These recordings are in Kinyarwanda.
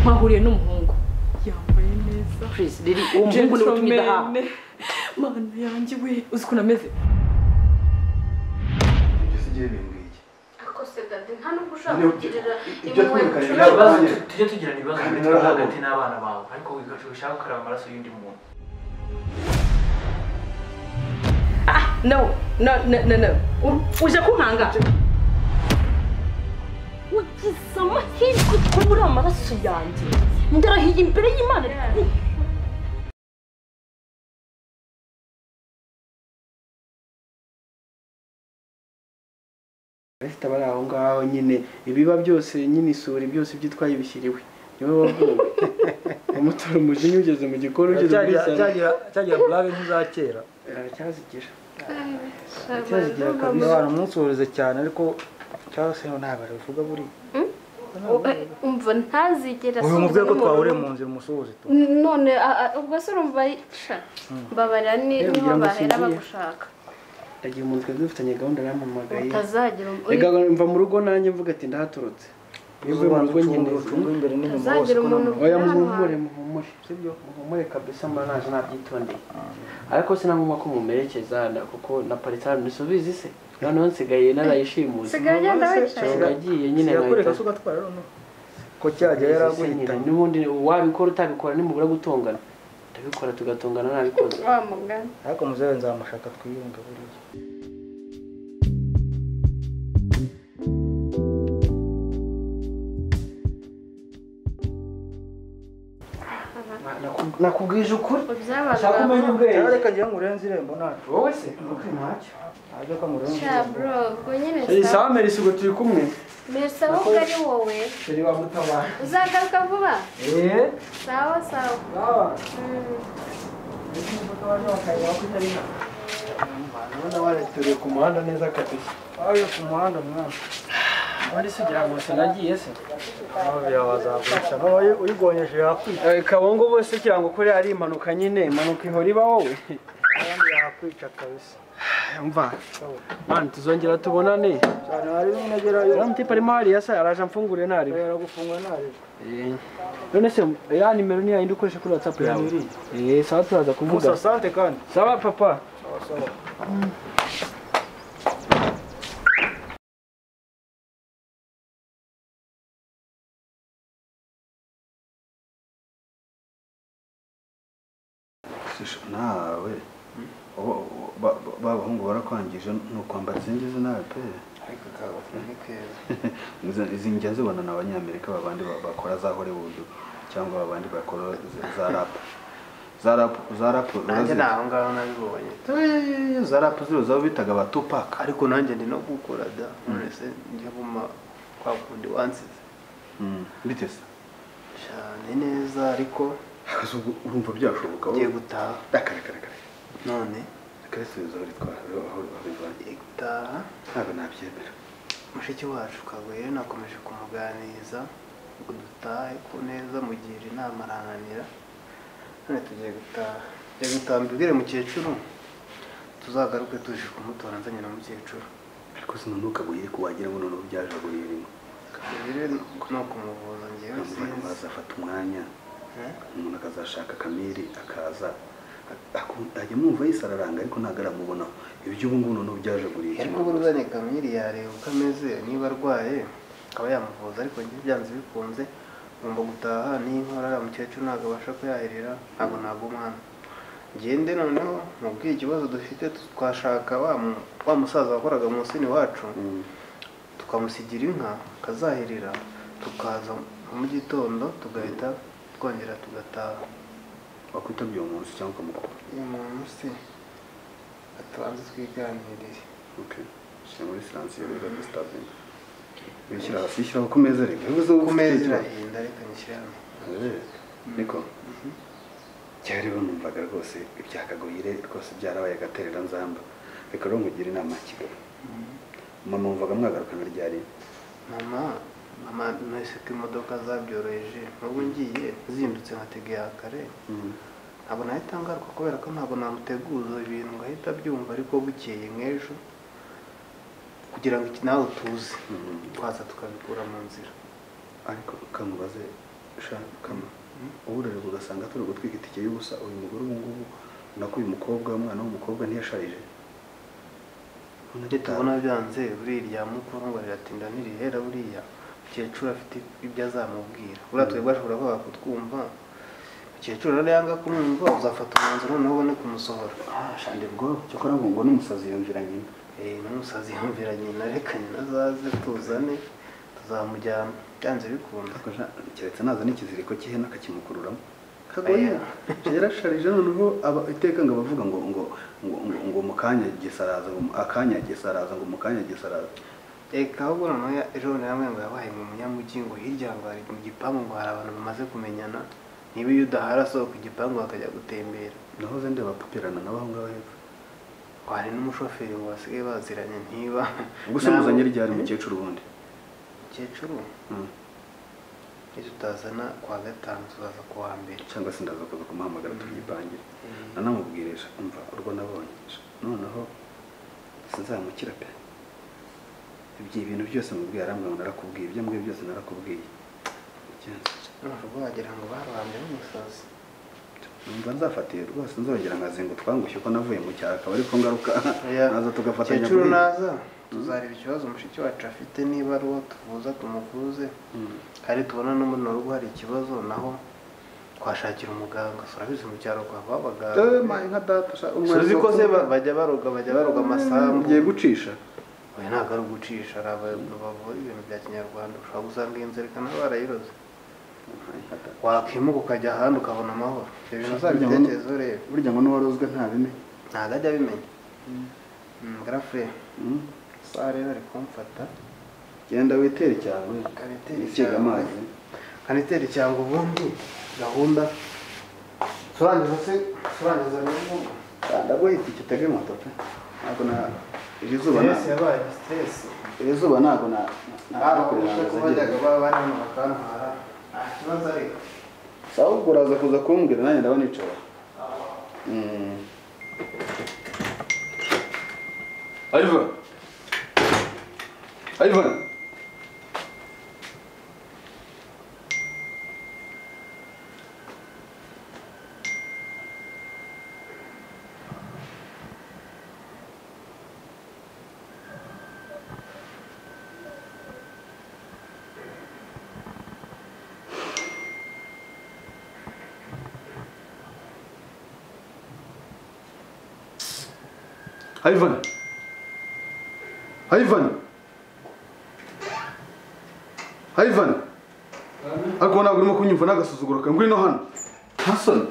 mpahuriye n'umuhungu yambaye neza purize riri uwo muhungu niwe utumye ndahaha Gentleman. mana yanjye we uzi ukuntu ameze ibyo si igihe bimbwiye ariko se dade nta n'ubwo ushaka Ibyo- kugirira ibyo impuhwe twirukanye inshuti ntabwo ibibazo yawe. Nanjye- tujye tugirana ibibazo Kandi hagati yawe narahabo. hagati n'abana bawe ariko wigacu ushaka gukaraba amaraso y'undi muntu no no no no no U- uje kunkanga ugize amahirwe ko muri amaraso yanjye ndarahiye imbere y'imana abafite abari aho ngaho nyine ibiba byose nyine isuri byose ibyo itwaye bishyiriwe niwe wabwiwe umutora umujinya ugeze mu gikoni ugeze muri sana cyagira burave nk'iza kera aracyazigira Ntabwo aracyazigira niba kabisa baramwusuhuriza cyane ariko cyangwa se ntabwo arabivuga buriya Eh, umva ntazigera uyu mubwiye ko asubira twahuriye mu mu rugo. nzira umusuhuze tu none a- a- ubwo se urumva sha mbabarira ni- niho Rero ugira ngo bahera usinzire. bagushaka agiye umuntu twari dufitanye gahunda yarampamagaye utazagira um- rega mva mu rugo nanjye mvuga ati ndahaturutse iyo uvuye mu rugo nyine ucunga imbere n'inyuma hose utazagira ko umuntu nta- uri oya ahantu muhumure muhumure sibyo muhumure kabisa mba naje nabyitondeye ariko sinagomba ko mumerekeza na- kuko naparitse ahantu ntisubize se noneho nsigaye narayishimuse Sigaye agenda wicaye. nagiye nyine sigakureka nkahita se ugatwara noneho ko cyajya yaraguhita n'ubundi wabikora utabikora nimubura gutongana ndabikora tugatongana nabikoze wa mugani ariko muzewe nzamushaka twiyunge buriya nakubwije ukuri byabaga ushaka umenya cyangwa ubwenge reka ngira ngo urenze irembo ntacyo wowe se ntubwi ntacyo ajya ko murenze sha irembo bro ubwo nyine sawa merisi ubwo turi kumwe merisa ahubwo ari wowe turi wamutabara uzagaruka vuba eee sawa sawa sawa Mm. urabona warituye ku muhanda neza kabisa ayo ku muhanda mwana ubundi se ugira ngo sinagiye se ababiri wazagurisha nk'abaye uyigonyeje yakwica kabongo bose kugira ngo ukore ari impanuka nyine impanuka ihora iba wowe abandi yakwica kabisa mva mani tuzongera tubonane cyane hari n'unagerayo uramutipe arimo hariya se araje amfungure ntariwe yaragufungwa ntarebe none se ya nimero ni yayindi ukoresha kuri whatsapp yawe Iriya eh sawa turaza kuvuga musa sante kandi sawa papa sawa sawa Shisha, nawe Abo- ba- ba- ba bahungu barakwangije ni ukwambara izi ngizi nawe pe ariko kabafu ni keza Izi- izi njya zibona ni abanyamerika babandi ba- bakora za hollywood cyangwa babandi bakora z- za rapu za rapu za rapu nanjye urazi- naho ngaho nabibonye Eh, za rapu ziriya zaba bitaga abatupaka ariko nanjye ndi no gukora da nonese njya buma kwa kundi wansize bite se cyane neza ariko Akazi ubwo urumva byashoboka wowe? ngiye gutaha Reka, reka, reka, reka. none Reka risubize aho ritwara, aho rivanye. ngiye gutaha ntabwo nabyemera mushiki wacu kagwere nakomeje kumuganiriza ngo dutahe ku neza mugira inama aranganira none tugiye gutaha tugiye gutaha mbibwire mukecuru tuzagaruke tuje kumutora nzanye na mukecuru ariko sinunuka buyireke wagira ngo noneho byaje buri irimo kabiri no kumuvuza ngewe umuntu sinzi azafata umwanya Eh? umuntu akazashaka kamere akaza aku- ajya mwumva yise araranga ariko ntabwo aramubona ibyo ubu ngubu noneho byaje buri ariko buruzanye kamiri yareba uko ameze niba arwaye akaba yamuvuza ariko njye byanze bikunze ngomba gutaha n'inkora ariya mukecuru ntabwo abasha kuyaherera ntabwo ntabwo umwana ngende noneho mubwire ikibazo dufite twashaka wa mu- wa musaza wakoraga mu musini wacu tukamusigira inka akazaherera tukaza nko mu gitondo tugahita twongera tugataha wakwitabye uwo munsi cyangwa ukamukura uyu muntu se atubanze twiganirire okay shyira muri siransiyo rero disitabinga wishyira hasi yishyiraho ku meza reka bivuze ngo ku meza ufite ikibazo. irahinda reka nyishyire hano niko cyari rero numvaga rwose ibyakagoyire rwose byarabaye agaterera nzamba reka rero nkugira inama ya kigali mama wumvaga mwagarukana ryari mama mama nahise ko imodoka zabyoroheje n'ubu ngiye zindutse nkategeye aha kare ntabwo nahita ngaruka kubera ko ntabwo namuteguza ibintu ngahita byumva ariko bukeye nk'ejo kugira ngo iki nawe tuze Mhm. twaza tukabikura mu nzira ariko kamubaze kama uburererwa ugasanga turi gutwika itike y'ubusa uyu mugore ubu ngubu nako uyu mukobwa umwana w'umukobwa ntiyasharije Ibyo tubona byanze buriya mukuru ngo riratinda ntirihera buriya mukecuru afite ibyo azamubwira buriya twebwe ashobora kwanga kutwumva mukecuru rero yanga kumwumva uzafata umwanzuro noneho ubone kumusohora Ah, shande bwo cyokora ngo ngo n'umusazi yumvira nyina Eh, n'umusazi yumvira nyina reka nyina azaze tuzane tuzamujyana byanze bikunda ariko sha- keretse naza n'ikiziriko cy'ihene akakimukururamo Oya. kagoye yarasharije noneho aba- iteka ngo abavuga ngo ngo ngo ngo- ngo mu kanya gisaraza ngo mu- akanya gisaraza ngo mu kanya gisaraza reka ahubwo noneho ya- ejo bundi namwe ngo yabaye mu munyamujyi ngo hirya ngo hari mu gipangu ngo hari abantu bamaze kumenyana niba iyo udahari asohoka igipangu bakajya gutembera nahoze ndeba papirana n'abaho ngaho hepfo hari n'umushoferi ngo basigaye baziranye ntiba ubwo se muzanye Nabo- ryari mukecuru ubundi mukecuru Mm. ejo utazana kuwa gatanu tuzaza kuwa mbere cyangwa se ndaza kuza kumuhamagara tugipangire nanamubwirisha umva urwo nabonye noneho sinzamukira pe ibyo ibintu byose mubwiye arambwira ngo narakubwiye ibyo mbwiye byose narakubwiye Byagenze. ntabwo wagira ngo barwambe n'umusazi numva nzafatiye rwose nzongera nkazinga utwangushye uko navuye mu cyaro akaba ariko ngaruka naza tugafatanya mukecuru kuri- naza tuzareba ikibazo mushiki wacu afite niba ari uwo tuvuza tumuvuze Mm. hari tubona no muri rugo hari ikibazo naho twashakira umuganga so urabizi mu cyaro kwa abaganga Eh, ma, nka data sha, umwe- uzi ko se ba- bajya baroga bajya baroga amasambu ugiye gucisha oya ntabwo ari ugucisha hari abantu bavura ibintu bya kinyarwanda ushobora gusanga iyi nzira ikana barayiroze wakwimuka ukajya ahandi ukabona amahoro ibyo bintu uzabitekerezo urebe burya ngo n'uwarozwe ntabimenya ntabwo ajya abimenya garafe saa rero ari kumfata genda witere cyawe Karitere wisiga cyawe. amazi kaniteri cyangwa ubundi gahunda turangiza se turangiza rero kanda bwo itike utege moto pe ntabwo na iri zuba stress ntabwo yabaye stress iri zuba ntabwo na na- Hano na- kuko na- bajyaga baba bari hano bakantwara nta kibazo ariko Si ahubwo uraza kuza kumbwira nanjye ndabona icara Mm. Ivan Ivan Ivan Ivan Ivan ariko ntabwo urimo kunyumva n'agasuzuguro kawe ngwino hano ntasoni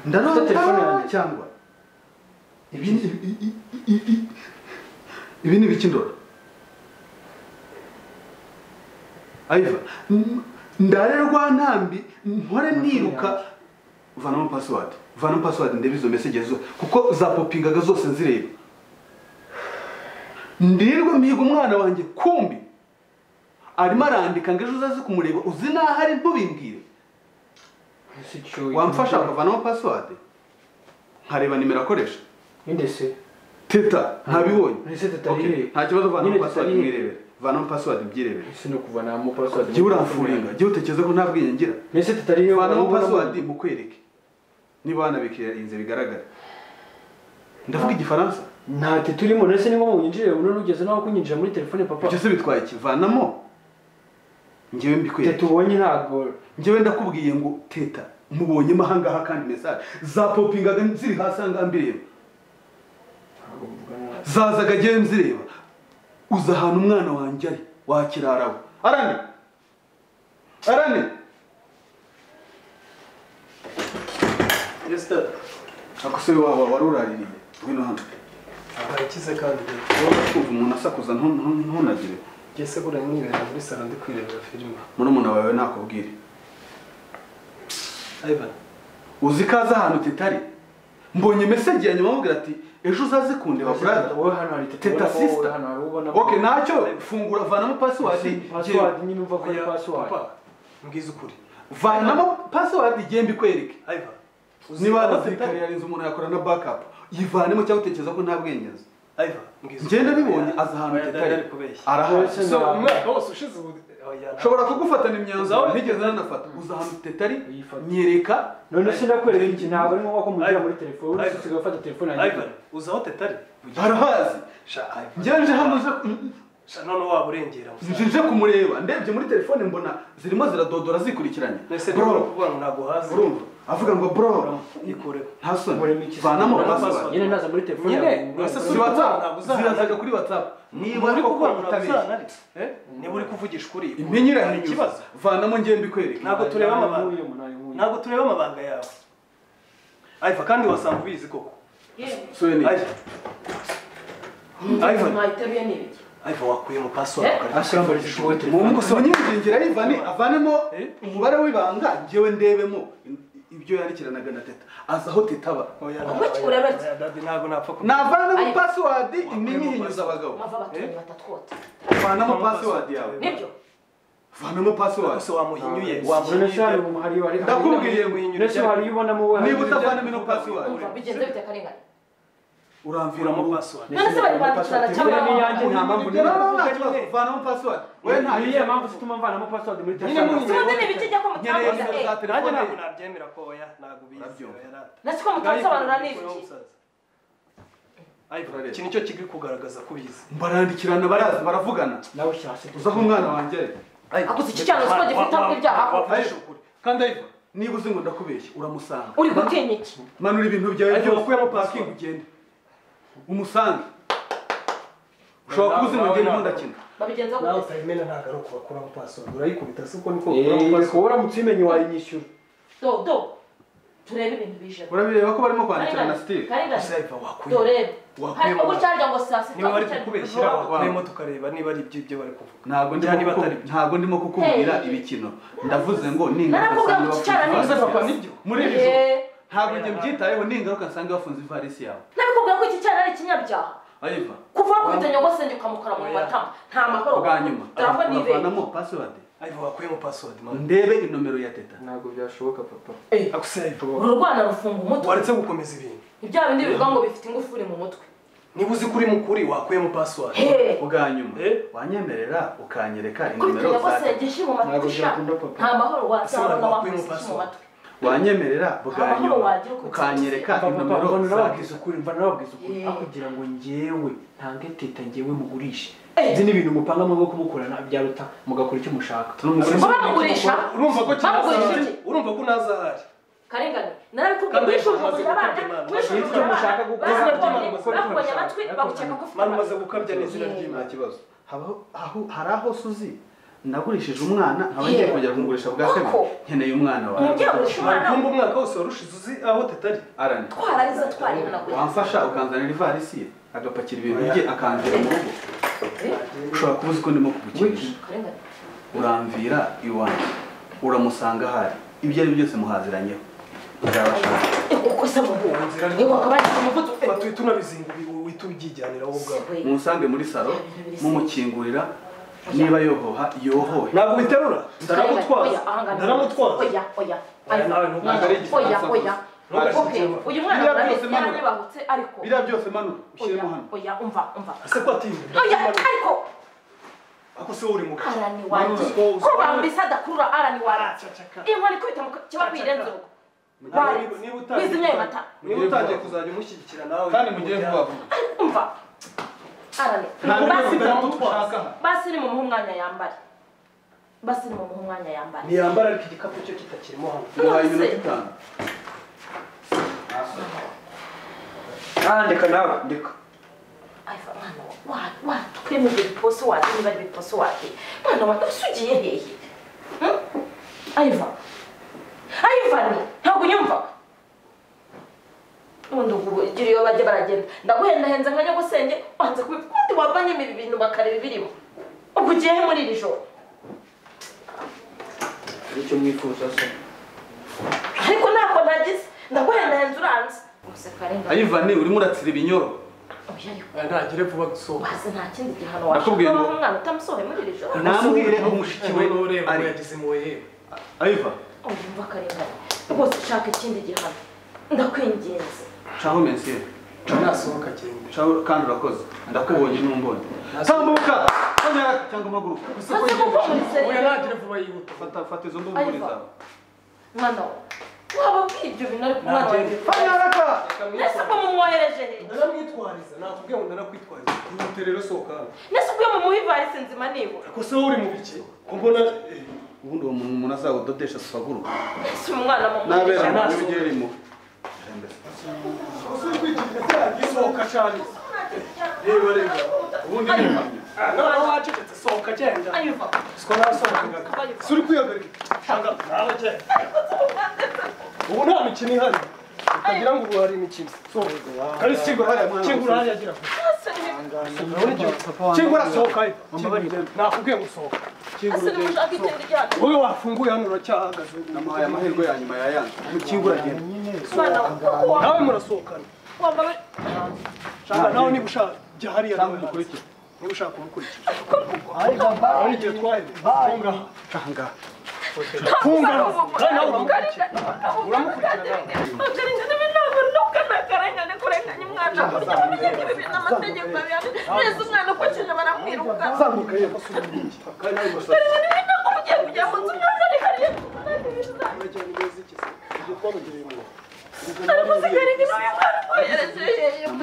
ndarota telefone yanjye cyangwa ibi ni i- i- i- i- ibi ni ibiki ndora Ivan n- ndarerwa ntambi mpore niruka vanamo password vanamo password ndebe izo message zose kuko zapopingaga zose nzireba ndirirwe mihiga umwana wanjye kumbi arimo arandika ngo ejo uzaze kumureba uzi n'aho ari ntubimbwire wamfasha akavanamo password nkareba nimero akoresha Ninde se? teta ntabibonye Ese teta Okay, yihe? nta kibazo vanamo Nyine password teta yihe? mwirebere vanamo password mbyirebere Ese no kuva namo password. jya uramfuringa jya utekereza ko nta bwenge ngira Ese tutari yo. vanamo password mukwereke niba wanabikirinze bigaragara ndavuga igifaransa Nta te turimo nese ni ngombwa unyinjire uno ugeze naho kunyinjira muri telefone papa. ibyo se bitwaye iki vanamo njyewe Te mbikwereke tubonye ntago. njyewe ndakubwiye ngo teta mubonyemo ahangaha kandi mesaje zapopingaga ziri hasi ahangaha mbireba zazaga njyewe nzireba uza ahantu umwana wanjye ari wakirarawe arane arane yes tata ako se waba wari uraririye ngwino hano aha ikize kandi wowe kumva umuntu asakuza ntun- ntun- ntunagire ngese buriya mwibera muri salo ndi kwirebera filime murumuna wawe nakubwire Ivan uzi ko azi ahantu titari mbonye meseje ya nyuma amubwira ati ejo uzaze kundeba brada Wowe hano hari te teta sister Hano hari ubona. ok ntacyo fungura vanamo Si, password password nyine umva ko ari Oya, password. papa, mbwiza ukuri vanamo password igihe mbikwereke Ivan niba abasirikare yarinze umuntu yakora na backup yivanemo cyangwa utekereza ko nta bwenge azi Ivan mbwiza ngenda bibonye aza ahantu titari kubeshya arahari So, umwaka wose ushize ubu nshobora kugufatana imyanzuro Uzawe- ntigeze nanafata uzahantu tetari Uyifate. nyereka none sinakwereka iki ntabwo ari ngombwa ko mugira muri telefone Ivan. uretse ugafata telefone yanjye Ivan, uzi aho tetari barahazi njyewe nje hano nje sha none waba urengera nje musaza nje kumureba ndebye muri telefone mbona zirimo ziradodora zikurikiranye mbese bro ntabwo kuvuga ngo ntabwo hazi urumva avuga ngo bro ikureho nta Murema soni iki se? vanamo Murema password nyine naza muri telefone Nyine, yawe. ese si Ntabwo whatsapp uzahana. zirazaga kuri whatsapp niba uri koko kuvuga ngo ntabwo utabeshya uzahana niba uri kuvugisha ukuri impenyi hari irahinyuza ikibazo vanamo ngewe mbikwereke ntabwo tureba amabanga Nayo nkuye, nayo nkuye. ntabwo tureba amabanga yawe Ivan kandi wasanga ubizi koko soni Ivan Ivan mwahitabiye n'ibiki Ivan wakuyemo password Eh? ukareka. ashyira muri telefone telefone umunyamwingingira yivane avanemo Eh? umubare w'ibanga ngewe ndebemo ibyo yandikiranaga na teta aza aho teta aba Oya, Umuki oya, urabaki? oya, daddy, ntabwo napfa ku- navanamo Ayo. pasiwadi imyihinyuza abagabo mava abatuntu batatwota vanamo pasiwadi yawe nibyo vanamo Ese pasiwadi wamuhinyuye none se hari wamuhinyuye hari hari ndakubwiye nese hari iyo ubonamo we hari- niba utavanamo ino pasiwadi umva bigenze bite akarengane uramviramo Kuramo pasiwadi none password. se bari kwandikirana Telefone cyangwa ni iyanjye nta mpamvu nta n'imwe. kibazo vanamo pasiwadi we nta niyo mpamvu zituma mvanamo password muri telefone tumaze n'ibice ijya ko nkeneye mutamuza nimero eh za Nanjye telefone ntabwo nabyemera ko oya ntabwo ubizi Urabyumva. oya, rata. nasi ko mutamusobanura n'ibiki Ivan, iki nicyo kiri kugaragaza ko ubizi barandikirana baraza baravugana nawe shyashya uza aho umwana wanjye ari Akoze iki cyaha, siko gifite aho ibyaha. wavugisha ukuri kandi ariko niba uzi ngo ndakubeshya uramusanga uri gutinya iki manura ibintu byawe Ariko wakuyemo pakingi password. ugende umusange ushobora kuba uzi ngo ngende Nawe- nkundakina babigenza nawe gute utayimena ntabwo ari ukubakuraho password urayikubita siko niko Eh, ukuraho kuba uramutse uyimenye wayinyishyura do do turebe ibintu bijemo urabireba ko barimo kwandikira na steve password Ivan, do wakuye rebe Wakuyemo. harimo gutya harya ngo saa sita niba bari gutya harya ngo kukubeshyira vuba. wakuyemo tukareba niba ari iby'ibyo bari kuvuga ntabwo ndimo Cyane kuku- batari byo. ntabwo ndimo kukubwira Hey. ibikino ndavuze ngo ni Narakubwiye ngo bafunze cyane ivarisi. nibyo. papa nibyo muri iri joro Eh, ntabwo njye mbyitayeho ni ingaruka nsanga bafunze ivarisi yawe nabikubwira ko iki cyaha ari ikinyabyaha ayiva kuva wakubita nyogosenge ukamukora mu matama nta mahoro bwa nyuma turangwa n'ibere uravanamo pasiwadi Ivan, wakuyemo password man ndebe inomero ya teta ntabwo byashoboka papa Akuseye, Ivan, uru rwana rufunga umutwe waretse gukomeza ibintu ibya bindi bivuga ngo bifite ingufuri mu mutwe niba uzi kuri mukuri wakuyemo password Hey, bwa nyuma Eh? wanyemerera ukanyereka kubita inomero za nyogosenge teta ishyi mu Ntabwo matwi sha byakunda, papa. nta mahoro wasabona Ese wakubise wakuye ishyi mu mu matwi wanyemerera bwa Aho nyuma wagira uko ukanyereka papa inomero mva za nababwiza teta ukuri mva nababwiza ukuri Yeah. aho kugira ngo njyewe ntange teta njyewe mugurishe Eh. izi ni ibintu mupanga mu bwo kumukorana byaruta mugakora icyo mushaka Turumugurira. bamugurisha urumva ko bamugurisha kinazahari iki urumva ko unazahari karengane Kandi narabikubwira umaze wishujuza abana gukabya Imana. wishujuza Nicyo mushaka abana gukora, bazirabonye nicyo mushaka bakubonye gukora. amatwi bagukeka ko ufite mani umaze amahoro. gukabya n'izina nta ry'imana kibazo Habaho- aho- hari aho suzi nagurishije umwana nkaba ngiye kongera kumugurisha bwa kabiri Koko. nkeneye umwana wawe umubyeyi urusha umwana ntabwo umwaka wose warushize uzi aho tetari arani twarariza twarihanagura wamfasha ukanzanira ivarisi ye agapakira ibintu bye akanzira mu rugo ushobora kuba uzi ko ndimo kugukinisha karengane uramvira iwanjye uramusanga ahari ibyo ari byo byose muhaziranyeho nzabashaka uko se muhura niba wakaba ari umuvuduko batuhita unabizinga ubi- uhita ubyijyanira wowe ubwawe we musange muri salo mumukingurira niba yohoha yohohe ntabwo ubiterura ndaramutwaza ndaramutwaza oya oya Oya, nawe ntukavuge oya igifaransa oya gusa. oya Ntugashyike Okay, inyuma. uyu mwana Biriya murabye byose Manu. yarabibahutse ariko biriya byose manuka ushyiremo oya hano oya umva umva ese ko atinda oya ariko ako se uri mu arani wanjye Manu, uko- ko bamurisa adakurura arani wanjye iyo mwari kubita mu kiba kwirenze urugo Warenze. Wizimye ayo mata niba utangiye kuzajya umushyigikira nawe kandi mugire vuba vuba umva arani basi ushaka aha basi ni mu muhe umwanya yambare basi ni mu muhe umwanya yambare ntiyambara ariko igikapu cyo kitakirimo hano muhaye iminota itanu andika nawe andika Aifa mwana wa wa tukirimo ibyo biposo wapi niba ari ibiposo wapi mwana wa ese ugiye hehe Hmm? Aifa Aifa ni ntabwo unyumva ubundi ugira iyo bajya baragenda ndaguhendahenze nka nyagusenge wanze kubi ubundi wavanyemo ibi bintu bakareba ibirimo ubwo ugiye he muri iri joro icyo mwifuza se ariko ntako nagize ndaguhendahenze uranze umuseka rengana ayivani urimo uratsira ibinyoro oya ariko ntagire vuba gusohoka wazi nta kindi gihano Nakubwiye washaka ngo- umwana utamusohoye muri iri joro nambwire aho mushiki we ari ari yagize impuhwe yewe ayiva Urumva karengane rwose ushaka ikindi gihano ndakwinginze caho mensire nasohoka agenda caho kandi urakoze ndakubonye n'umbonye tambuka konyera cyangwa amaguruka maze kuko muri oya nta telefone yihuta fata fata izo ndungure Ivan. zawe mwana we wababwiye ibyo bintu ariko mwana Nta wanjye fanya haraka nese ubwo mumwohereje he ndaramwitwariza nakubwiye ngo ndanakwitwariza ihute rero sohoka hano nese ubwo mumuha ivarisi nzima nibura ko se wowe uri mu bike ko mbona eh, ubundi uwo muntu umuntu azawudodesha asaguruka nese umwana mumuha n'abera Amaso. n'ibigiye birimo gisohoka cyane reba reba ubundi ni impamya none wacecetse sohoka genda ayiva siko nasohokaga si uri kwihagarika cyangwa nawe genda ubu nta mikino ihari ukagira ngo ubu hari imikino sohoka kandi kingura hariya kingura hariya gira nese niba urabona ibyo kingura sohoka he nakubwiye ngo sohoka nese niba ushaka ikindi gihano wowe wafunguye hano uracyahagaze namuhaye amahirwe ya nyuma ya yandi umukinga uragenda mwana we kuko wa- nawe murasohokana wambara shaka nawe niba ushaka jya hariya nawe Cyangwa hanze. udukurikire. niba ushaka kumukurikira urabona igihe twahereye funga Tanga. funga kandi nawe uramukurikiye Umwana zamuka yewe basubiye mu gihe kandi nawe urashaka urajyana neza iki se ibyo twamugereye mu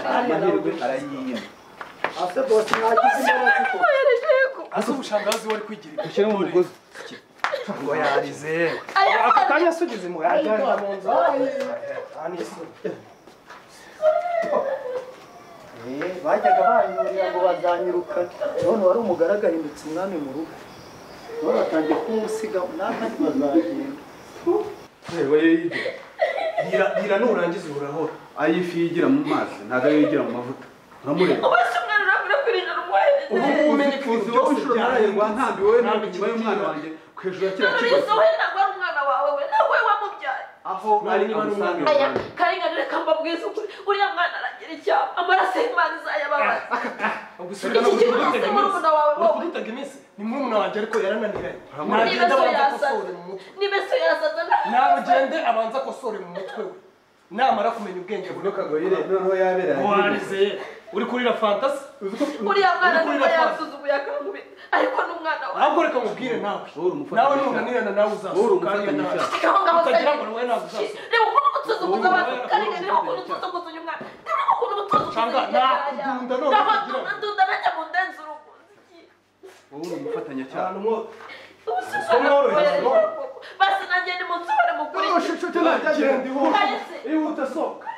amahirwe arayiye ase bose ntagize imbaraga kuko ase ubushangazi wari kwigira ibyo ushyiremo umugozi ngo yarize aka kanya sugize mu yajyana mu nzu Ani isugi. Eh, bajyaga banyurira ngo bazanyiruka none wari umugaragu ahindutse umwami mu rugo none batangiye kumusiga n'akandi bazagenda yewe yigira Bwira bwira nurangiza urahora ayo ifi yigira mu mazi ntabwo ayo yigira mu mavuta uramureba ubu ubumenyi kuzi wowe inshuro ntarahirwa ntambi wowe ntambi kiba y'umwana wanjye ku hejuru ya kiriya kibazo wawe nawe wamubyaye aho ari amusange aya karengane reka mbabwize ukuri uriya mwana aragira icyaha amaraso y'imana izayababaza gusiga no Iki gihe kudutaga urimo iminsi urumuna wawe wowe. urukudutaga iminsi ni muri muna wanjye ariko yarananiranye niba nagenda so abanza yasaza akosore mu mutwe niba so yasaza nawe ugende abanza akosore mu mutwe we namara kumenya ubwenge bwe kagoyire noneho yabera warize uri kurira fantasi uriya mwana Uri niba kurira fantasi yasuzuguye akangubita ariko n'umwana wawe ahubwo reka mubwire nawe Wowe uri umufatanya nawe nunanirana nawe Wowe uri uzasohoka hariya umufatanya nawe icyaha. aho ngaho utagira se- ngo wowe ntabwo uzasohoka reba ukuntu uba usuzuguza abantu Wowe- karengane reba ukuntu usuzuguza uyu mwana reba ukuntu uba usuzuguza Shanga, hirya na- hariya. ndunda none Naho kugira ngo- ndunda- ndunda najya mu ndenzi urugo wowe uri umufatanyacyaha ahantu mwo Ubu si Usa mworoheje, mwana we, basi nanjye ni mu nzu bari mukurikiye genda ihute Kahise. ihute sohoka